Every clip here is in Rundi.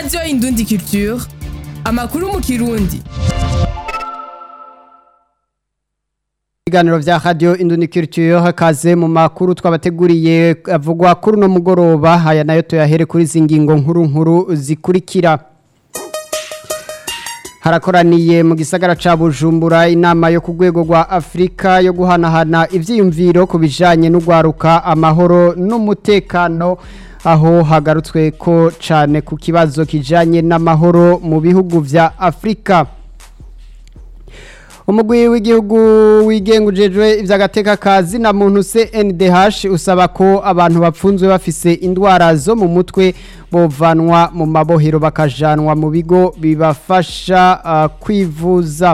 radiyo indundi culture amakuru mu kirundi ibiganiro vya radio induniculture hakaze mu makuru twabateguriye avugwa kuri no mugoroba aya nayo tuyahere kuri zingingo nkuru nkuru zikurikira harakoraniye mu gisagara ca Bujumbura inama yo ku rwego rwa Afrika yo guhanahana ivyiyumviro ku bijanye n'ugwaruka amahoro n'umutekano aho hagarutswe ko cane ku kibazo kijanye n'amahoro mu bihugu vya Afrika umugwi w'igihugu wigenga ujejwe ivy'agateka kazi na muntu CNDH usaba ko abantu bapfunzwe bafise indwara zo mu mutwe bovanwa mu mabohero bakajanwa mu bigo bibafasha uh, kwivuza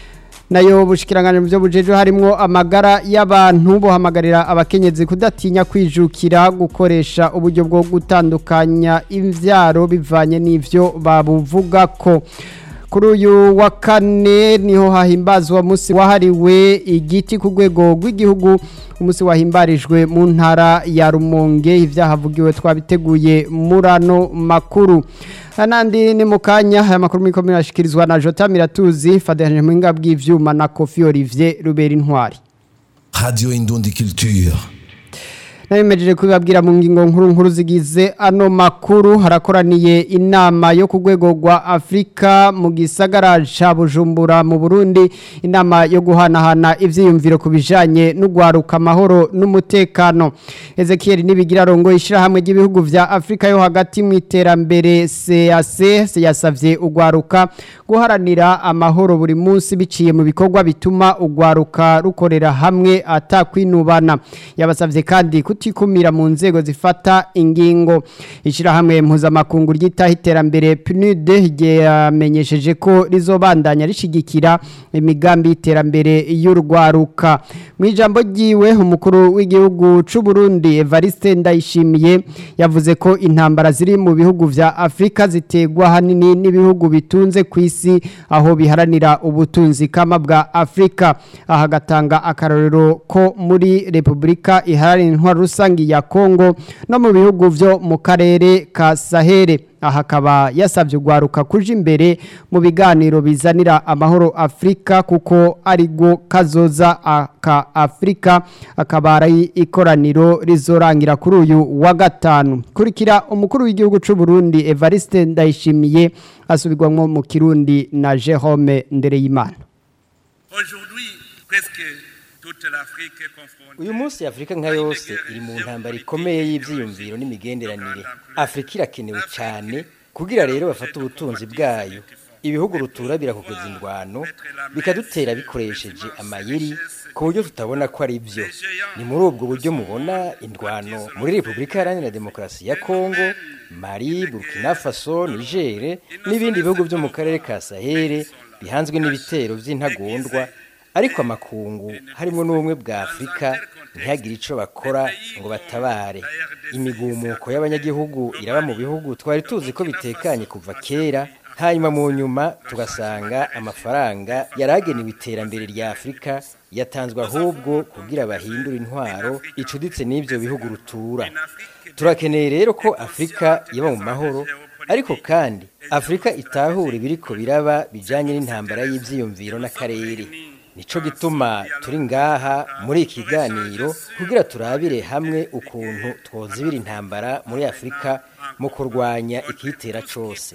nayo bushikiranganje mu byo bujejwe harimwo amagara y'abantu bohamagarira abakenyezi kudatinya kwijukira gukoresha uburyo bwo gutandukanya imvyaro bivanye n'ivyo babuvuga ko kuri uyu wa kane niho hahimbazwa munsi wahariwe igiti ku rwego rw'igihugu umunsi wahimbarijwe mu ntara ya rumonge ibyahavugiwe twabiteguye murano makuru nandi ni mu kanya aya makuru muri komine ashikirizwa na jota miratuzi fadehanje mu ngabwi bw'ivyuma na kofi olivier rubera intwari radio indundi culture nabimejeje kubibabwira mu ngingo nkuru nkuru zigize ano makuru harakoraniye inama yo ku rwego rwa Afrika mu gisagara ca Bujumbura mu Burundi inama yo guhanahana ivyiyumviro ku bijanye n'ugwaruka amahoro n'umutekano Ezekiel nibigira rongo ishirahamwe ry'ibihugu vya Afrika yo hagati mu iterambere CAC yasavye ugwaruka guharanira amahoro buri munsi biciye mu bikorwa bituma ugwaruka rukorera hamwe atakwinubana yabasavye kandi kutikumira mu nzego zifata ingingo ishirahamwe mpuzamakungu ryitaho iterambere PNUD ryamenyesheje ko rizobandanya rishigikira imigambi y'iterambere y'urwaruka mu ijambo ryiwe umukuru w'igihugu c'u Burundi Evariste Ndayishimiye yavuze ko intambara ziri mu bihugu vya Afrika zitegwa hanini n'ibihugu bitunze ku isi aho biharanira ubutunzi kama bwa Afrika aha gatanga akarorero ko muri Republika iharanira intwaro rusangi ya Kongo no mu bihugu vyo mu karere ka Sahere aha akaba yasabye ugwaruka kuja imbere mu biganiro bizanira amahoro Afrika kuko arigwo kazoza aka Afrika akaba ari ikoraniro rizorangira kuri uyu wa gatanu kurikira umukuru w'igihugu c'u Burundi Evariste Ndayishimiye asubirwamwo mu Kirundi na Jerome Ndereyimana Aujourd'hui presque toute l'Afrique est confrontée uyu munsi afurika nka yose iri mu ntambara ikomeye y'ibyiyumviro n'imigenderanire afurika irakenewe cyane kugira rero bafate ubutunzi bwayo ibihugu rutura birakokoza indwano bikadutera bikoresheje amayeri ku buryo tutabona ko ari byo ni muri ubwo buryo mubona indwano muri repubulika iharanira demokarasi ya kongo mari burkina faso nigere n'ibindi bihugu byo mu karere ka sahere bihanzwe n'ibitero by'intagondwa ariko amakungu harimo n'ubumwe bwa afurika ntihagire icyo bakora ngo batabare imigumuko y'abanyagihugu iraba mu bihugu twari tuzi ko bitekanye kuva kera hanyuma mu nyuma tugasanga amafaranga yari agenewe iterambere rya afurika yatanzwe ahubwo kugira bahindure intwaro icuditse n'ibyo bihugu rutura turakeneye rero ko afurika iba mu mahoro ariko kandi afurika itahura ibiriko biraba bijyanye n'intambara y'ibyiyumviro n'akarere nico gituma turi ngaha muri iki kiganiro kugira turabire hamwe ukuntu twozibira intambara muri afurika mu kurwanya ikitera cose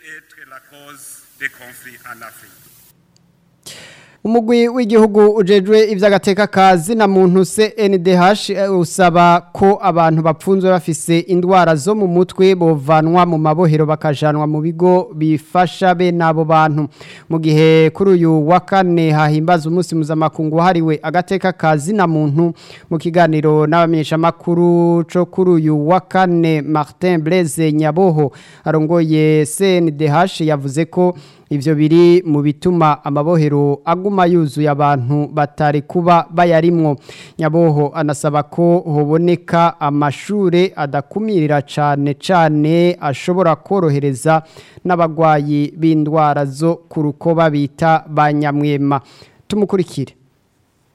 umugwi w'igihugu ujejwe ivy'agateka kazi na muntu CNDH usaba ko abantu bapfunzwe bafise indwara zo mu mutwe bovanwa mu mabohero bakajanwa mu bigo bifasha be nabo bantu mu gihe kuri uyu wa kane hahimbaza umunsi mpuzamakungu wahariwe agateka kazi na muntu mu kiganiro n'abamenyesha makuru co kuri uyu wa kane Martin Blaise Nyaboho arongoye CNDH yavuze ko ivyo biri mu bituma amabohero aguma yuzuye abantu batari kuba bayarimwo nyaboho anasaba ko hoboneka amashure adakumirira cane cane ashobora korohereza n'abagwayi b'indwara zo ku rukoba bita banyamwema tumukurikire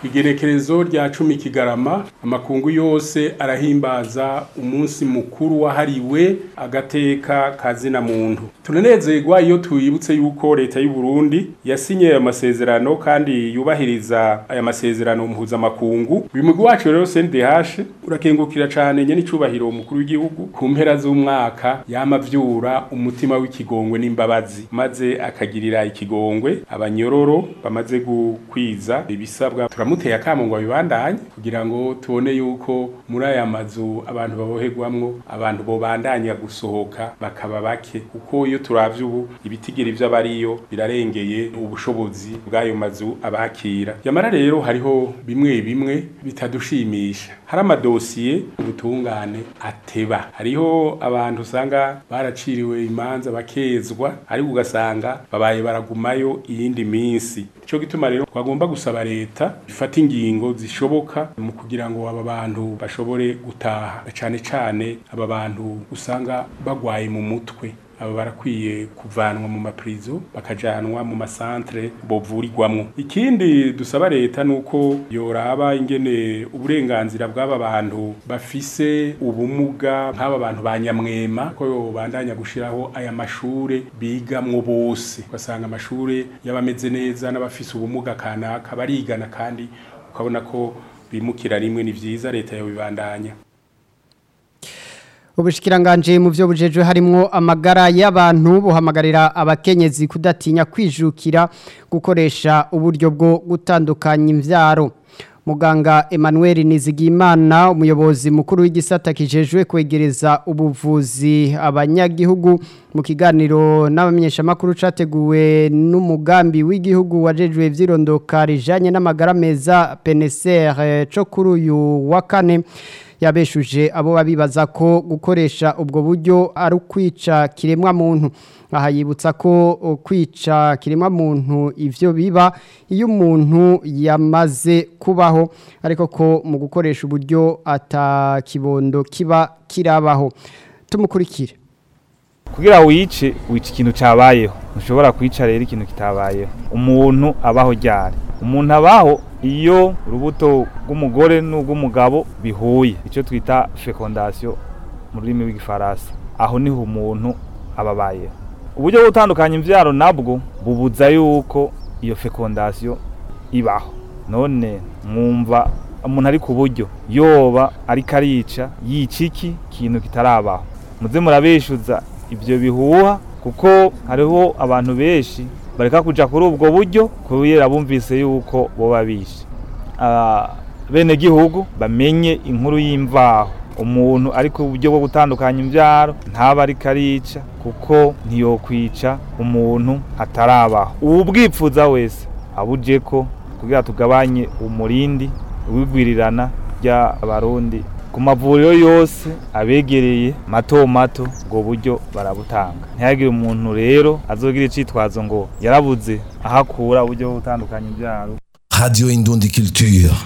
igenekerezo rya cumi kigarama amakungu yose arahimbaza umunsi mukuru wahariwe agateka kazina muntu tunanezerwa iyo tuyibutse yuko leta y'u Burundi yasinye aya masezerano kandi yubahiriza aya masezerano mpuzamakungu uyu mugwi wacu rero CNDH urakengukira cane nyene icubahiro umukuru w'igihugu ku mpera z'umwaka yamavyura umutima w'ikigongwe n'imbabazi maze akagirira ikigongwe abanyororo bamaze gukwiza ibisabwa turamuteye akamo ngo babibandanye kugira ngo tubone yuko muri aya mazu abantu baboherwamwo abantu bobandanya gusohoka bakaba bake kuko iyo turavye ubu ibitigiri vy'abariyo birarengeye ubushobozi bw'ayo mazu abakira yamara rero hariho bimwe bimwe bitadushimisha hari amadosiye ubutungane ateba hariho abantu usanga baraciriwe imanza bakezwa ariko ugasanga babaye baragumayo iyindi minsi ico gituma rero twagomba gusaba leta ifata ingingo zishoboka mu kugira ngo aba bantu bashobore gutaha cane cane aba bantu usanga bagwaye mu mutwe aba barakwiye kuvanwa mu maprizo bakajanwa mu masantre bovurirwamwo ikindi dusaba leta nuko yoraba ingene uburenganzira bw'aba bantu bafise ubumuga nk'aba bantu ba nyamwema ko yobandanya gushiraho aya mashure bigamwo bose ugasanga amashure y'abameze neza n'abafise ubumuga kanaka barigana kandi ukabona ko bimukira rimwe ni vyiza leta yobibandanya Ubushikiranganje mu byo bujejwe harimo amagara y'abantu buhamagarira abakenyezi kudatinya kwijukira gukoresha uburyo bwo gutandukanya imvyaro. Muganga Emmanuel Nizigimana umuyobozi mukuru w'igisata kijejwe kwegereza ubuvuzi abanyagihugu mu kiganiro n'abamenyesha makuru categuwe n'umugambi w'igihugu wajejwe vyirondoka rijanye n'amagara meza PNCR co kuri uyu wa kane yabeshuje abo babibaza ko gukoresha ubwo buryo ari ukwica kiremwa muntu aha yibutsa ko kwica kiremwa muntu ivyo biba iyo umuntu yamaze kubaho ariko ko mu gukoresha uburyo atakibondo kiba kirabaho tumukurikire kugira wice wica ikintu cyabayeho ntushobora kwica rero ikintu kitabayeho umuntu abaho ryari umuntu abaho iyo urubuto rw'umugore n'urw'umugabo bihuye icyo twita fecondation mu rurimi rw'igifaransa aho niho umuntu aba abayeho uburyo bwo gutandukanya imbyaro nabwo bubuza yuko iyo fecondation ibaho none mwumva umuntu ari ku buryo yoba ariko arica yica iki kintu kitarabaho muze murabeshuza ibyo bihuha kuko hariho abantu benshi bareka kuja kuri ubwo buryo kubera bumvise yuko boba bishe bene gihugu bamenye inkuru y'imvaho umuntu ari ku buryo bwo gutandukanya imbyaro ntaba ariko arica kuko ntiyokwica umuntu atarabaho uwubwipfuza wese abuje ko kugira tugabanye umurindi wigwirirana ry'abarundi ku mavuriro yose abegereye mato mato ubwo buryo barabutanga ntihagire umuntu rero azogira icitwazo ngo yarabuze ahakura uburyo bwo gutandukanya ibyaro Radio Indundi Culture.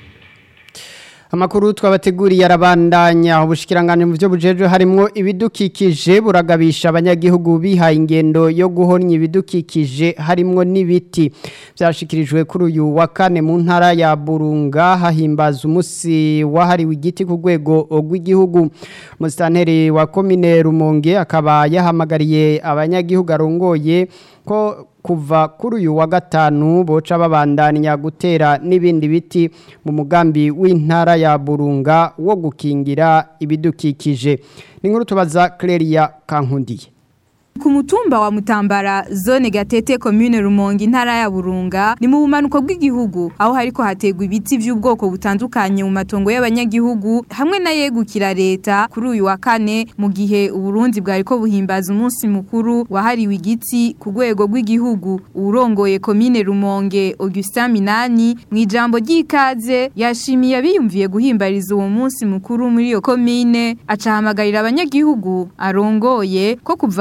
Amakuru twabateguriye arabandanya ubushikiranganje mu byo bujejwe harimo ibidukikije buragabisha abanyagihugu bihaye ingendo yo guhonya ibidukikije harimo n'ibiti byashikirijwe kuri uyu wa kane mu ntara ya Burunga hahimbaza umunsi wahariwe igiti ku rwego rw'igihugu musitanteri wa komine Rumonge akaba yahamagariye abanyagihugu arongoye ko kuva kuri uyu wa gatanu boca babandanya gutera n'ibindi biti mu mugambi w'intara ya burunga wo gukingira ibidukikije ni nkuru tubaza Cleria Kankundiye Ku mutumba wa Mutambara zone Gatete commune Rumonge intara ya Burunga ni mu bumanuko bw'igihugu aho hariko hategwa ibiti by'ubwoko butandukanye mu matongo y'abanyagihugu hamwe na yegukira leta kuri uyu wa kane mu gihe uburundi bwariko buhimbaza umunsi mukuru wahariwe igiti ku rwego rw'igihugu urongoye commune Rumonge Augustin Minani mu ijambo ry'ikaze yashimiye abiyumviye guhimbariza uwo munsi mukuru muri iyo commune acahamagarira abanyagihugu arongoye ko kuva kuri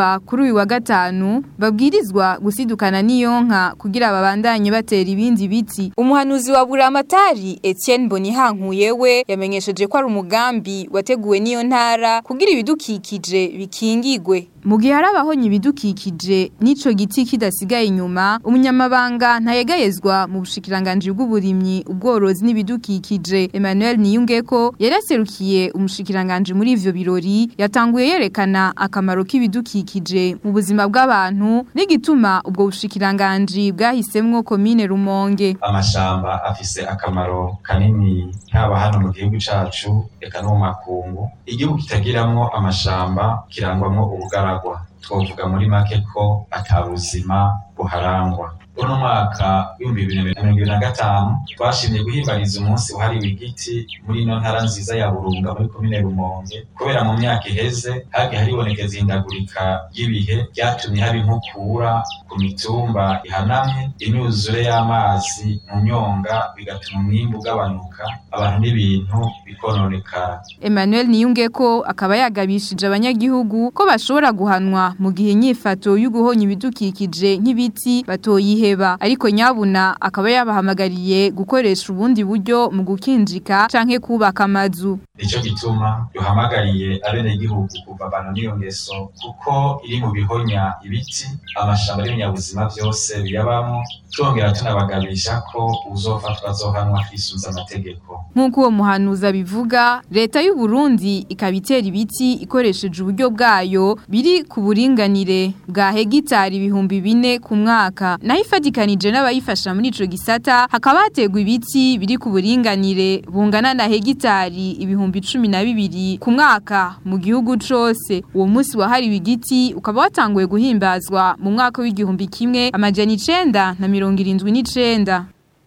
kuri uyu wa gatanu babwirizwa gusidukana n'iyo nka kugira babandanye batera ibindi biti umuhanuzi wa buramatari Etienne Bonihankuye we yamenyesheje ko ari umugambi wateguwe n'iyo ntara kugira ibidukikije bikingigwe mu gihe hari abahonye ibidukikije n'ico giti kidasigaye inyuma umunyamabanga ntayegayezwa mu bushikiranganji bw'uburimyi ubworozi n'ibidukikije Emmanuel Niyungeko yaraserukiye umushikiranganji muri ivyo birori yatanguye yerekana akamaro k'ibidukikije mu buzima bw'abantu n'igituma ubwo bushikiranganji bwahisemwo komine Rumonge amashamba afise akamaro kanini haba hano mu gihugu cacu eka no mu makungu igihugu kitagiramwo amashamba kirangwamwo ubugaragwa twovuga muri make ko ata buzima buharangwa uno mwaka w'ibihumbi bibiri na mirongo ibiri na gatanu twashimye guhimbariza umunsi wahariwe igiti muri ino ntara nziza ya burunga muri komine rumonge kubera mu myaka iheze hagiye haribonekeza ihindagurika ry'ibihe ryatumye haba inkukura ku mitumba ihanamye imyuzure y'amazi mu myonga bigatuma umwimbu ugabanuka abantu n'ibintu bikononekara Emmanuel Niyungeko akaba yagabishije abanyagihugu ko bashobora guhanwa mu gihe inyifato y'uguhonya ibidukikije nk'ibiti batoyihe heba ariko nyabuna akaba yabahamagariye gukoresha ubundi buryo mu gukinjika canke kubaka amazu nico gituma duhamagariye abenegihugu kuva abantu n'iyo ngeso kuko iri mu bihonya ibiti amashamba n'ibinyabuzima vyose biyabamo twongera tunabagabisha ko uzofatwa azohanwa hisunze amategeko nk'uko uwo muhanuzi abivuga leta y'u Burundi ikaba itera ibiti ikoresheje uburyo bwayo biri ku buringanire bwa hegitari ibihumbi bine ku mwaka naho ifatikanije n'abayifasha muri ico gisata hakaba hategwa ibiti biri ku buringanire bungana na hegitari ibihumbi cumi na bibiri ku mwaka mu gihugu cose uwo munsi wahariwe igiti ukaba watanguye guhimbazwa mu mwaka w'igihumbi kimwe amajana icenda na mirongo irindwi n'icenda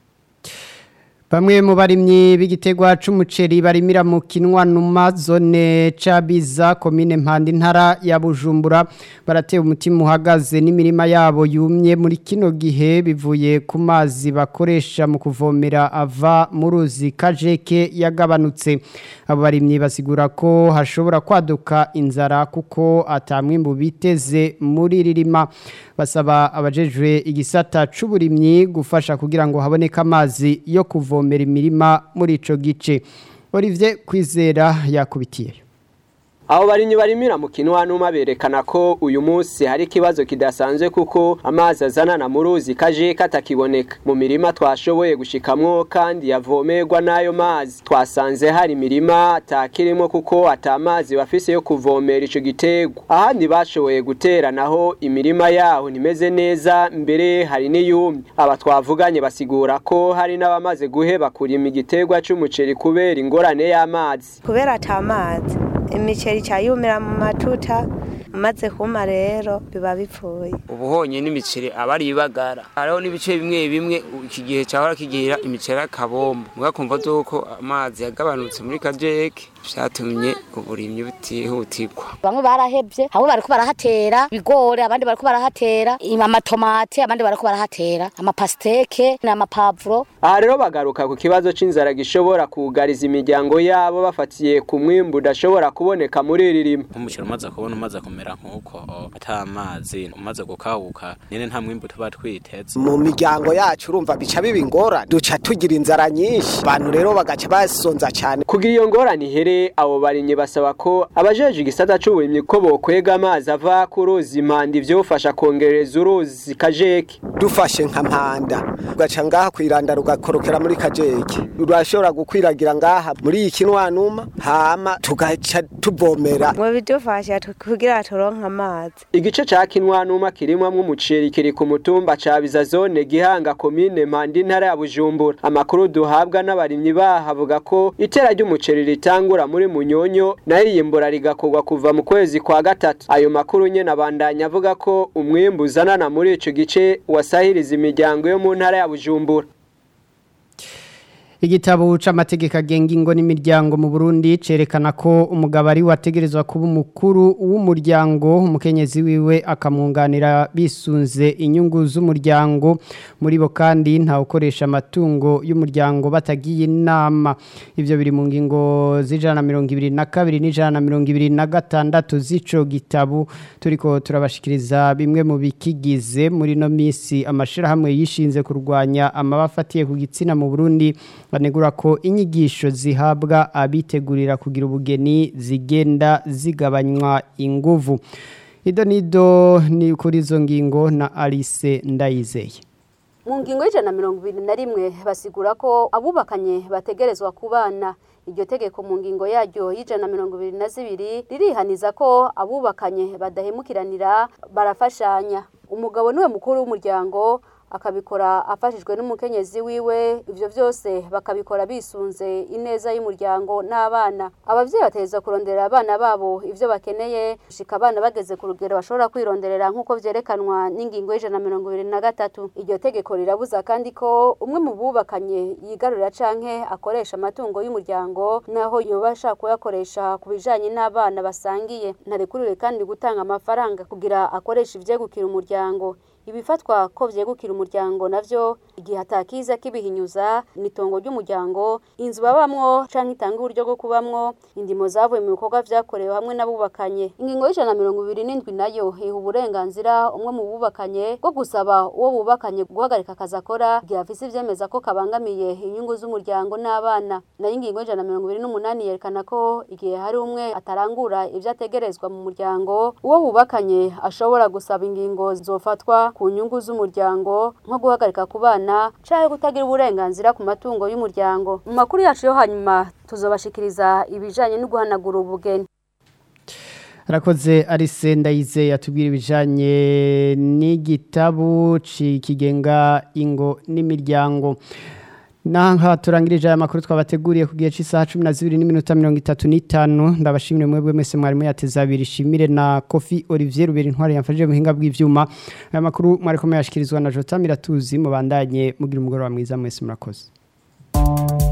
Bamwe mu barimyi b'igitegwa c'umuceri barimira mu kinwa numa zone cabiza komine mpandi ntara ya Bujumbura baratewe umutima uhagaze n'imirima yabo yumye muri kino gihe bivuye ku mazi bakoresha mu kuvomera ava mu ruzi kajeke yagabanutse abo barimyi basigura ko hashobora kwaduka inzara kuko atamwimbu biteze muri ririma basaba abajejwe igisata c'uburimyi gufasha kugira ngo haboneke amazi yo kuvomera kuvomera imirima muri ico gice Olivier Kwizera yakubitiye Abo barinyi barimira mu kinwa numa berekana ko uyu munsi hari ikibazo kidasanzwe kuko amazi azanana mu ruzi kaje katakiboneka mu mirima twashoboye gushikamwo kandi yavomerwa n'ayo mazi twasanze hari imirima atakirimo kuko atamazi bafise yo kuvomera ico giterwa ahandi bashoboye gutera naho imirima yaho nimeze neza mbere hari n'iyumye aba twavuganye basigura ko hari n'abamaze guheba kurima igiterwa c'umuceri kubera ingorane y'amazi kubera atamazi imiceri cyayumira mu matuta amaze kuma rero biba bipfuye ubuhonye n'imiceri aba ari ibagara hariho n'ibice bimwe bimwe iki gihe cyahora kigira imiceri akabombo mugakumva zuko amazi yagabanutse muri kajeke vyatumye uburimyi butihutirwa bamwe barahevye hamwe bariko barahatera ibigori abandi bariko barahatera amatomate abandi bariko barahatera amapasteke n'amapavuro aha rero bagaruka ku kibazo c'inzara gishobora kugariza imiryango yabo bafatiye ku mwimbu udashobora kuboneka muri iri rima nk'umuceri umaze kubona umaze kumera nk'uko ata amazi umaze gukabuka nyene nta mwimbu tuba twiteze mu miryango yacu urumva bica biba ingorane duca tugira inzara nyinshi abantu rero bagaca basonza cyane kugira iyo ngorane ihere abo barimyi basaba ko abajeje igisata c'uburimyi ko bokwega amazi ava ku ruzi impanda ivyofasha kongereza uruzi kajeke dufashe nka mpanda ugaca ngaha kwiranda rugakorokera muri kajeke rurashobora gukwiragira ngaha muri iyi kinwanuma hama tugaca tuvomera ngo bidufasha kugira turonke amazi igice ca kinwanuma kirimwamwo umuceri kiri ku mutumba ca biza zone gihanga komine mpanda intara ya bujumbura amakuru duhabwa n'abarimyi baha avuga ko itera ry'umuceri ritangura muri munyonyo nayo iyimbura rigakorwa kuva mu kwezi kwa gatatu ayo makuru nyene abandanya avuga ko umwimbu uzanana muri ico gice wasahiriza imiryango yo mu ntara ya bujumbura Igitabo c'amategeko agenga ingo n'imiryango mu Burundi cerekana ko umugabo ari wategerezwa kuba umukuru w'umuryango umukenyezi wiwe akamwunganira bisunze inyungu z'umuryango muri bo kandi nta ukoresha amatungo y'umuryango batagiye inama ivyo biri mu ngingo z'ijana na mirongo ibiri na kabiri n'ijana na mirongo ibiri na gatandatu z'ico gitabo turiko turabashikiriza bimwe mu bikigize muri no misi amashirahamwe yishinze kurwanya amabafatiye ku gitsina mu Burundi banegura ko inyigisho zihabwa abitegurira kugira ubugeni zigenda zigabanywa inguvu ido nido ni kuri izo ngingo na Alice Ndayizeye mu ngingo y'ijana na mirongo ibiri na rimwe basigura ko abubakanye bategerezwa kubana iryo tegeko mu ngingo yaryo y'ijana na mirongo ibiri na zibiri ririhaniza ko abubakanye badahemukiranira barafashanya umugabo niwe mukuru w'umuryango akabikora afashijwe n'umukenyezi wiwe ivyo byose bakabikora bisunze ineza y'umuryango n'abana abavyeyi bateza kurondera abana babo ivyo bakeneye gushika abana bageze ku rugero bashobora kwironderera nk'uko vyerekanwa n'ingingo y'ijana na mirongo ibiri na gatatu iryo tegeko rirabuza kandi ko umwe mu bubakanye yigarurira canke akoresha amatungo y'umuryango naho yoba ashaka kuyakoresha ku bijanye n'abana basangiye ntarekuriwe kandi gutanga amafaranga kugira akoresha ivyegukira umuryango ibifatwa ko vyegukira umuryango navyo igihe atakiza kibihinyuza nitongo ry'umuryango inzu babamwo canke itanga uburyo bwo kubamwo indimo zavuye mu bikorwa vyakorewe hamwe n'abubakanye ingingo y'ijana na mirongo ibiri n'indwi nayo iha uburenganzira umwe mu bubakanye bwo gusaba uwo bubakanye guhagarika akazi akora igihe afise ivyemeza ko kabangamiye inyungu z'umuryango n'abana nayo ingingo y'ijana na mirongo ibiri n'umunani yerekana ko igihe hari umwe atarangura ivyo ategerezwa mu muryango uwo bubakanye ashobora gusaba ingingo zofatwa ku nyungu z'umuryango nko guhagarika ku bana canke kutagira uburenganzira ku matungo y'umuryango mu makuru yacu yo hanyuma tuzobashikiriza ibijanye no guhanagura ubugeni Arakoze Arise Ndayize yatubwira ibijanye n'igitabu kigenga ingo n'imiryango Nanka turangirije aya makuru twabateguriye ku gihe cy'isaha 12 n'iminota 35 ndabashimire mwebwe mwese mwari muyateza abiri shimire na Kofi Olivier Ruberi ntwari yamfashije muhinga bw'ivyuma aya makuru mwari komeye yashikirizwa na Jota Miratuzi mubandanye mugira umugoroba mwiza mwese murakoze